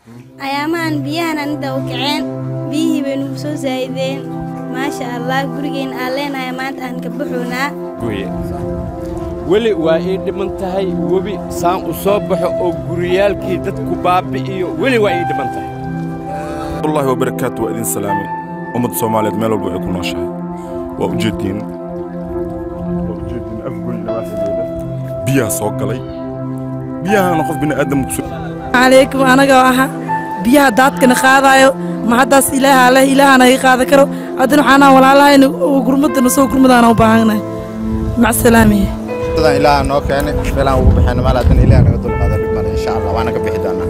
ayaamahan biyahan anida u kaceen biyihii bay nugu soo saa'ideen maasha allah gurigeen aan leenahay maanta aan ka baxoonaa gooye weli waa ii dhiman tahay webi saan u soo baxo oo guriyaalkii dadku baabi'iyo weli waa ii dhiman tahay wallahi wabarakaatu waa idin salaamay ummadda soomaaliyeed meel walba ay ku nooshahay waa ujeediin waa ujeediin afgoy nawaaxigeeda biyaha soo galay biyahana qof bini aadam kusoo calaykum anagoo aha biyaha daadkana qaadaayo ma haddaas ilaaha leh ilaahana iga qaada karo haddana waxaanaa walaalahayna oo gurmadana soo gurmadaana u baahannahay macsalaamiye sidaan ilaaha noo keenay meelaan ugu baxayna maal haddana ilaah naga dulqaado dhib male insha allah waana ka bixi doonaa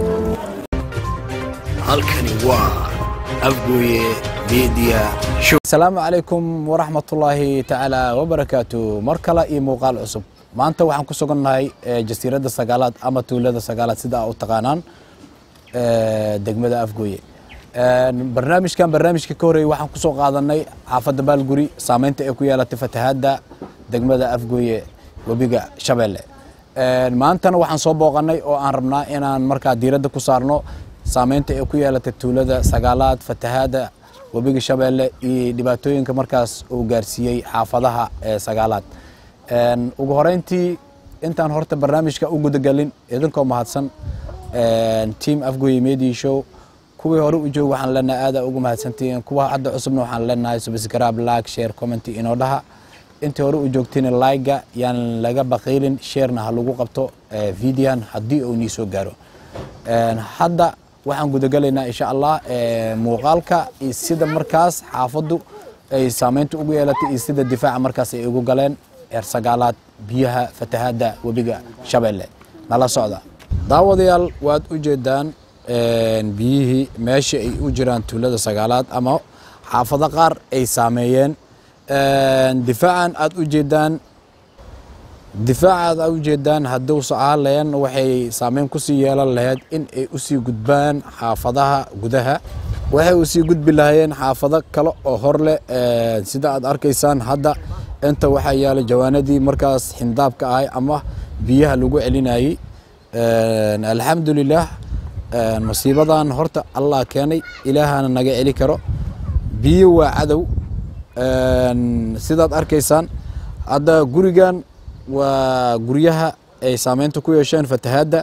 halkani waa afgooye media show asalaamu calaykum waraxmatullaahi tacaala wabarakaatu mar kale iyo muuqaal cusub maanta waxaan ku sugannahay eh, jasiiradda sagaalaad ama tuulada sagaalaad sida aa u taqaanaan eh, degmada afgooye En, barnaamijkan barnaamijka ka horreeyey waxaan kusoo qaadanay xaafadda baalguri saameynta ay ku yeelatay fatahaadda degmada afgooye webiga shabeelle En, maantana waxaan soo booqanay oo aan rabnaa inaan markaa diiradda ku saarno saameynta ay ku yeelatay tuulada sagaalaad fatahaadda webiga shabeelle iyo dhibaatooyinka markaas uu gaarsiiyey xaafadaha ee sagaalaad En, ugu horeyntii intaan horta barnaamijka u gudagelin idinkoo mahadsan en, team afgooye media show kuwii hore u joog waxaan leenahay aada ugu mahadsantihiin kuwa hadda cusubna waxaan leenahay subscribe like share comment inoo dhaha intii hore u joogtayna like-ga yaan laga baqiilin sharena ha lagu qabto eh, videohan haddii uu nii soo gaaro En, hadda waxaan gudagalaynaa insha allah eh, muuqaalka iyo sida markaas xaafaddu ay saameynta ugu yeelatay iyo sida difaaca markaas ay ugu galeen eer sagaalaad biyaha fatahaadda webiga shabeelle nala socda daawadayaal waad u jeedaan en, biyihii meesha ay u jiraan tuulada sagaalaad ama xaafado qaar ay saameeyeen En, difaacan aad u jeedaan difaacaad aad u jeedaan hadduu ahaan laheen waxay saameyn kusii yeelan lahayd in ay usii gudbaan xaafadaha gudaha waxay usii gudbi lahayeen xaafado kale oo hor leh eh, sida aad arkaysaan hadda inta waxaa yaala jawaanadii markaas xindaabka ahay ama biyaha lagu celinayey En, alxamdulilah en, masiibadan horta allah keenay ilaahana naga celi karo biyo waa cadow En, sidaad arkaysaan hadda gurigan waa guryaha ay saameynta ku yeesheen fatahaadda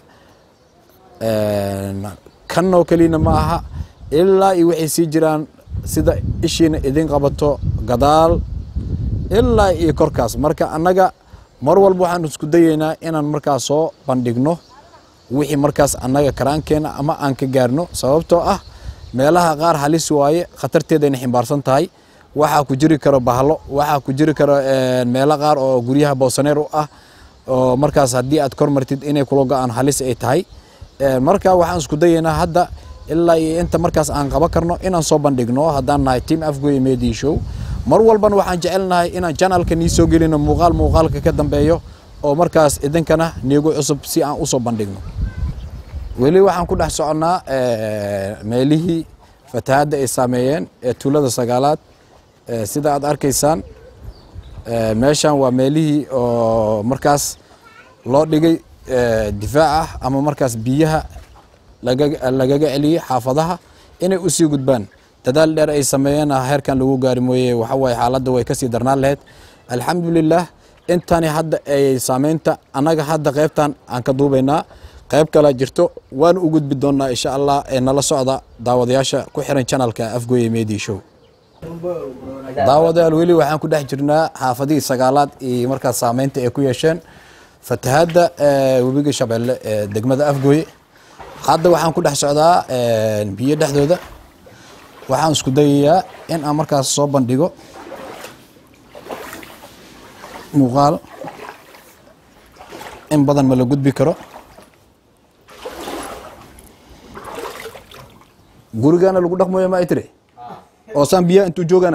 En, kanoo kelina ma aha ilaa iyo waxay sii jiraan sida ishiina idin qabato gadaal ilaa iyo korkaas marka annaga mar walba waxaan isku dayeynaa inaan markaas soo bandhigno wixii markaas annaga karaankeena ama aan ka gaarno sababtoo ah meelaha qaar halis waaye khatarteedayna ximbaarsan tahay waxaa ku jiri karo bahlo waxaa ku jiri karo en, meelo qaar oo guryaha boosaneer u ah oo markaas haddii aad kor martid inay kula go-aan halis ay tahay En, marka waxaan isku dayeynaa hadda ilaa iyo inta markaas aan qaban karno inaan soo bandhigno haddaan nahay team afgoye media show mar walbana waxaan jecelnahay inaan janalka nii soo gelino muuqaal muuqaalka ka dambeeyo oo markaas idinkana niigu cusub si aan usoo bandhigno weli waxaan ku dhex soconnaa eh, meelihii fatahaadda ay saameeyeen ee tuulada sagaalaad Eh, sida aad arkaysaan eh, meeshan waa meelihii oo markaas loo dhigay eh, difaac ah ama markaas biyaha laga- lagaga celiyey xaafadaha inay usii gudbaan dadaal dheer ay sameeyeen heerkan lagu gaari mooye waxa waaye xaaladda way kasii darnaan lahayd alxamdulilah intani hadda ay saameynta annaga hadda qaybtan aan ka duubaynaa qayb kale jirto waan u gudbi doonaa insha allah ee nala socda daawadayaasha ku xiran channelka afgoye media show daawadayaal weli waxaan ku dhex jirnaa xaafadihii sagaalaad iyo markaas saameynta ay ku yeesheen fatahaadda eh, webiga shabeelle ee degmada afgooye hadda waxaan ku dhex socdaa eh, biyo dhexdooda waxaan isku dayayaa in aan markaas soo bandhigo muuqaal in badan ma la gudbi karo gurigana lagu dhaqmayo ma ay tiri oo saan biyaha intuu joogana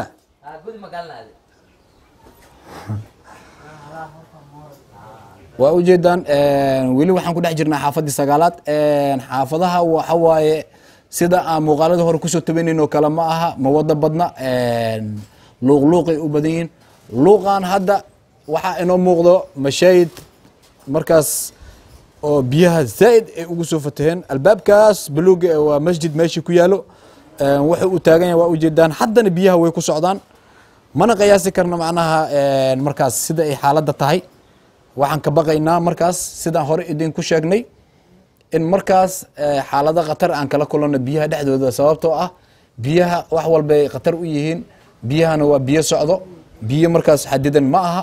waa ujeedaan weli waxaan ku dhex jirnaa xaafadii sagaalaad xaafadaha waxa waaye sida aan muuqaalada hore kusoo tabaneyn oo kale ma aha ma wada badna luuqluuqay u badan yihiin luuqan hadda waxaa inoo muuqdo mashaahid markaas oo biyaha zaa'id ay ugu soo fataheen albaabkaas baluuga ee waa masjid meeshii ku yaalo Een, wuxuu u taagan yahay waa ujeedaan haddana biyaha way ku socdaan mana qiyaasi karno macnaha een, markaas sida ay xaaladda tahay waxaan ka baqaynaa markaas sidaan hore idinku sheegnay in markaas eh, xaalado khatar aan kala kulanno biyaha dhexdooda sababtoo ah biyaha wax walbay khatar u yihiin biyahana waa biyo socdo biyo markaas xadidan ma aha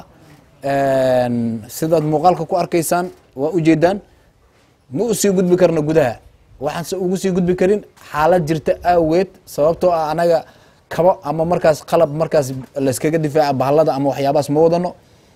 Een, sidaad muuqaalka ku arkaysaan waa ujeedaan ma u sii gudbi karno gudaha waxaan se ugu sii gudbi karin xaalad jirta aaweed sababtoo ah anaga kabo ama markaas qalab markaas layskaga difaaca bahalada ama waxyaabahaas ma wadano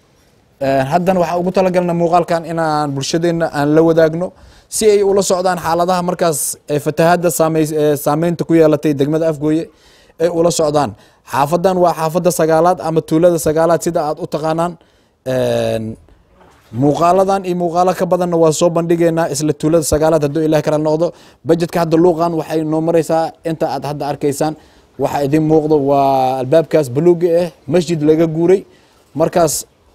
Een, haddana waxaan ugu talagalna muuqaalkan inaan bulshadeenna aan la wadaagno si ay ula socdaan xaaladaha markaas ee fatahaadda saamey- ee saameynta ku yeelatay degmada afgooye ay ula socdaan xaafadan waa xaafadda sagaalaad ama tuulada sagaalaad sida aad u taqaanaan Een, muuqaaladan iyo muuqaalo ka badanna waa soo bandhigeynaa isla tuulada sagaalaad hadduu ilaah kala noqdo bajetka hadda luuqan waxay noo maraysaa inta aad hadda arkaysaan waxa idin muuqdo waa albaabkaas baluuga ah masjid laga guuray markaas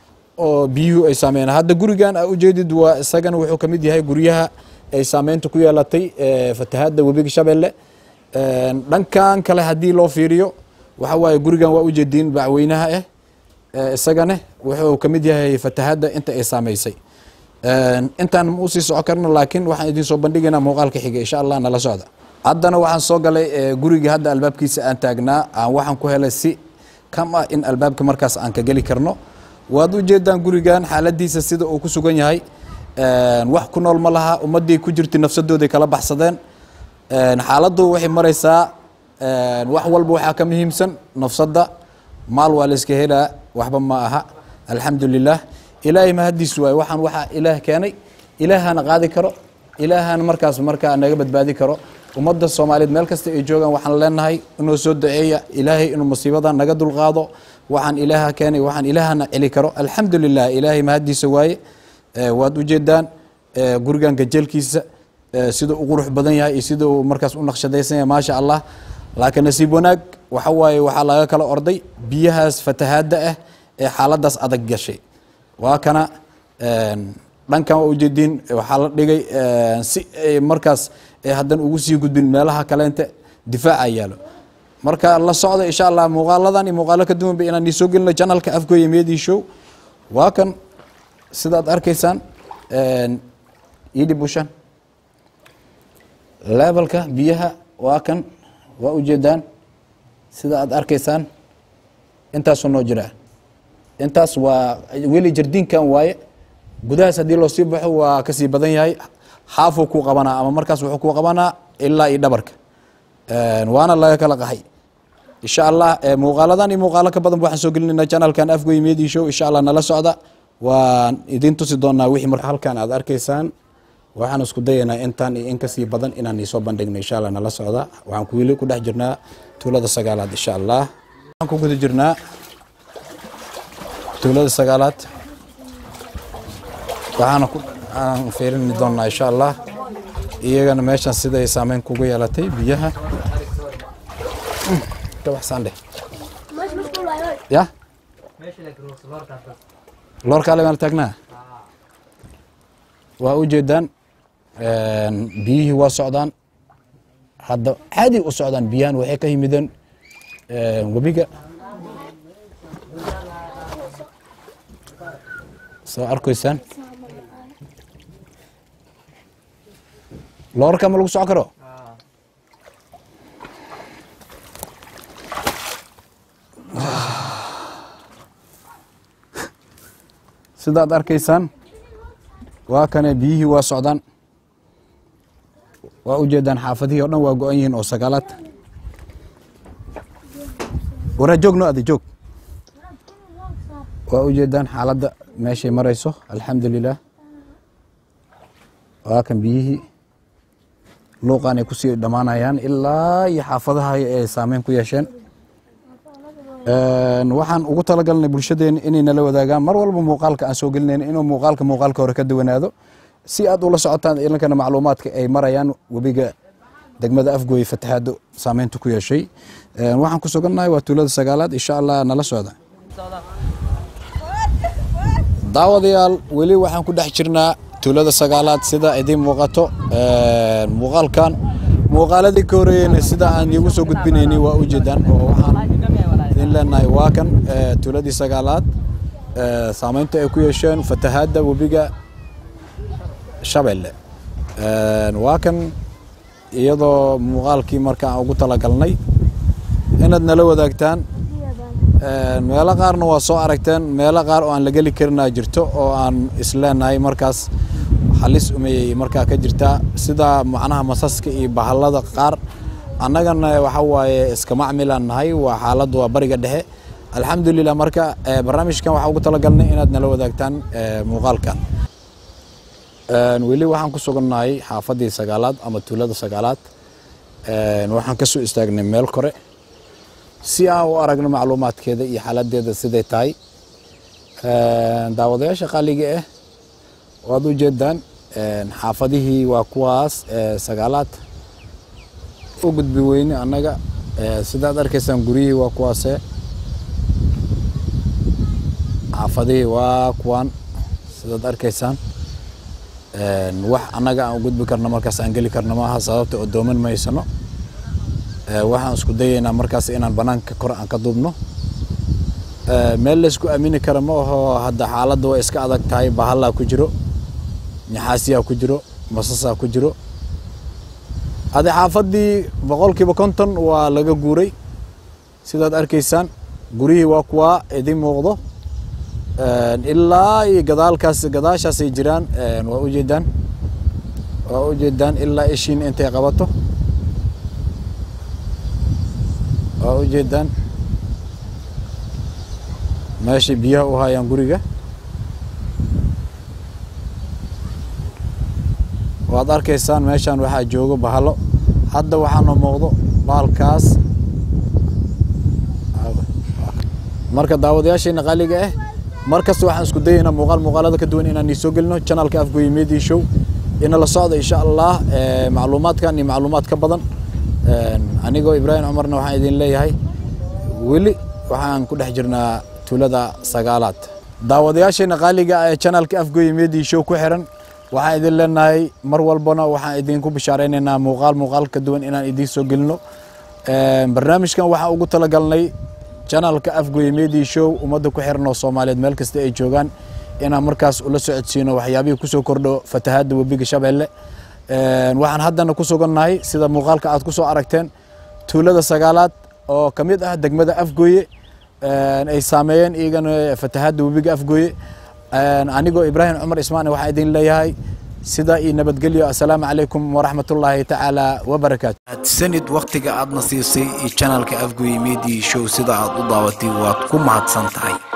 oo biyuhu ay saameynaan hadda gurigan aa ujeedid waa isagana wuxuu ka mid yahay guryaha ay saameynta ku yeelatay ee, fatahaadda webiga shabeelle Een, dhankan kale haddii loo fiiriyo waxa waaye gurigan waa ujeediin bacweynaha ah Ee, isagana wuxuu ka mid yahay fatahaadda inta ay saameysay Een, intaan ma usii soco karno laakiin waxaan idin soo bandhigaynaa muuqaalka xiga insha allah nala socda haddana waxaan soo galay ee, guriga hadda albaabkiisa aan taagnaa aan waxaan ku helay si kam ah in albaabka markaas aan ka geli karno waad ujeedaan gurigan xaaladiisa sida uu ku sugan yahay Een, wax ku nool ma laha ummadii ku jirtay nafsadooday kala baxsadeen Een, xaaladdu waxay maraysaa een, wax walba waxaa ka muhiimsan nafsadda maal waa la iska helaa waxba ma aha alxamdulilah ilaahay mahadiis waaye waxaan waxaa ilaah keenay ilaahana qaadi karo ilaahana markaas markaa naga badbaadi karo ummadda soomaaliyeed meel kasta ay joogaan waxaan leenahay inuu soo duceeya ilaahay inuu musiibada naga dulqaado waxaan ilaaha keenay waxaan ilaahana celi karo alxamdulilah ilaahay mahadiisa waaye Ee, waad ujeedaan ee, gurigan gajeelkiisa ee, sida uu qurux badan yahay iyo sida uu markaas u naqshadaysan yahay maasha allah laakiin nasiib wanaag waxa waaye waxaa laga kala orday biyahaas fatahaadda ah ee xaaladaas adag gashay waa kana een, dhankan waa ujeediin waxaa la dhigay een, si ay markaas ay haddana ugu sii gudbin meelaha kaleente difaaca yaalo marka la socda insha allah muuqaaladan iyo muuqaalo ka duwanba inaan isoo gelino janalka afgooya media show waa kan sidaad arkaysaan een, iidhi bushan levelka biyaha waa kan waa ujeedaan sida aad arkaysaan intaasuu noo jiraa intaas waa weli jardiinkan waaye gudahaas haddii loo sii baxo waa kasii badan yahay xaafuu kuu qabanaa ama markaas wuxuu kuu qabanaa ilaa iyo dhabarka Een, waana laga kala qahay insha allah ee, muuqaaladan iyo muuqaalo ka badan waxaan soo gelinayna channelkan afgoy media show insha allah nala socda waan idin tusi doonaa wixii marka halkan aad arkaysaan waxaan isku dayaynaa intaan iyo in kasii badan inaan isoo bandhigno insha allah nala socda waxaan ku weli ku dhex jirnaa tuulada sagaalaad insha allah waxaan ku guda jirnaa tuulada sagaalaad waxaana ku aan fiirini doonaa insha allah iyagana meeshan sida ay saameyn kugu yeelatay biyaha Mm, ka baxsaan dheh ya loorkaale meel taagnaa waa u jeedaan een, biyihii waa socdaan hadda caadi u socdaan biyahan waxay ka yimideen een, webiga soo arkaysaan loorka ma lagu soco karo sidaad arkaysaan waa kane biyihii waa socdaan waa u jeedaan xaafadihii o dhan waa go-an yihiin oo sagaalaad waraa joog no adi joog waa u jeedaan xaaladda meeshay marayso alxamdulilah waa kan biyihii luuqan ay kusii dhammaanayaan ilaa iyo xaafadaha ay saameyn ku yeesheen Een, waxaan ugu talagalnay bulshadeena inay nala wadaagaan mar walba muuqaalka aan soo gelinayna inuu muuqaalka muuqaalka hore ka duwanaado si aad ula socotaan ilankana macluumaadka ay marayaan webiga degmada afgooye fatahaado saameynta ku yeeshay Een, waxaan ku sugannahay waa tuulada sagaalaad insha allah nala socda daawadayaal weli waxaan ku dhex jirnaa tuulada sagaalaad sida idiin muuqato muuqaalkan muuqaaladii ka horeeyeyna sida aan iigu soo gudbinaynay waa u jeedaan oo waxaan idin leenahay waa kan tuuladii sagaalaad saameynta ay ku yeesheen fatahaadda webiga shabeelle waa kan iyadoo muuqaalkii marka aan ugu talagalnay inaad nala wadaagtaan meelo qaarna waa soo aragteen meelo qaar oo aan la geli karinaa jirto oo aan isleenahay markaas halis umeyey markaa ka jirtaa sida macnaha masaska iyo bahallada qaar annagana waxa waaye iska macmilaan nahay waa xaaladdu waa bariga dhexe alxamdulilah marka barnaamijkan waxaa ugu talagalnay inaad nala wadaagtaan muuqaalkan weli waxaan ku sugannahay xaafaddii sagaalaad ama tuulada sagaalaad waxaan ka soo istaagnay meel kore si aan u aragno macluumaadkeeda iyo xaaladeeda siday tahay daawadayaasha qaaliga ah waad u jeedaan xaafadihii waa kuwaas sagaalaad u gudbi weyne annaga sidaad arkaysaan guryihii waa kuwaase xaafadihii waa kuwaan sidaad arkaysaan wax annaga aan u gudbi karno markaas aan geli karno maaha sababta oo dooman maysano waxaan isku dayaynaa markaas inaan banaanka kore aan ka duubno meel laysku aamini kara ma aho hadda xaaladda way iska adag tahay bahallaa ku jiro naxaasiyaa ku jiro masasaa ku jiro adi xaafaddii boqolkiiba konton waa laga guuray sidaad arkaysaan guryihii waa kuwaa idin muuqdo ilaa iyo gadaalkaas gadaashaasay jiraan waa ujeedaan waa ujeedaan ilaa ishiin intay qabato waa ujeedaan meeshay biyaha u hayaan guriga waad arkaysaan meeshaan waxaa joogo bahalo hadda waxaana muuqdo baalkaas marka daawadayaashayna qaaliga ah mar kasta waxaan isku dayaynaa muuqaal muuqaalada ka duwan inaan soo gelino channelka afgoye media show ina la socda insha allah macluumaadkan iyo macluumaad ka badan anigoo ibraahim cumarna waxaan idin leeyahay weli waxaan ku dhex jirnaa tuulada sagaalaad daawadayaashayna qaaliga ee channelka afgoye media show ku xiran waxaan idin leenahay mar walbana waxaan idinku bishaareynayna muuqaal muuqaal ka duwan inaan idiin soo gelino barnaamijkan waxaan ugu talagalnay channelka afgoye media show ummadda ku xiran oo soomaaliyeed meel kasta ay joogaan inaan markaas ula socodsiino waxyaabihii kusoo kordho fatahaadda webiga shabeelle waxaan haddana ku sugannahay sida muuqaalka aad ku soo aragteen tuulada sagaalaad oo ka mid ah degmada afgoye ay saameeyeen iyagana fatahaadda webiga afgoye anigoo ibraahim cumar ismaane waxaan idin leeyahay sidaa iyo nabadgelyo assalaamu calaykum waraxmatullaahi tacaala wabarakaatu sanid wakhtiga aadna siisay iyo channelka afgoye media show sida aad u daawatay waad ku mahadsan tahay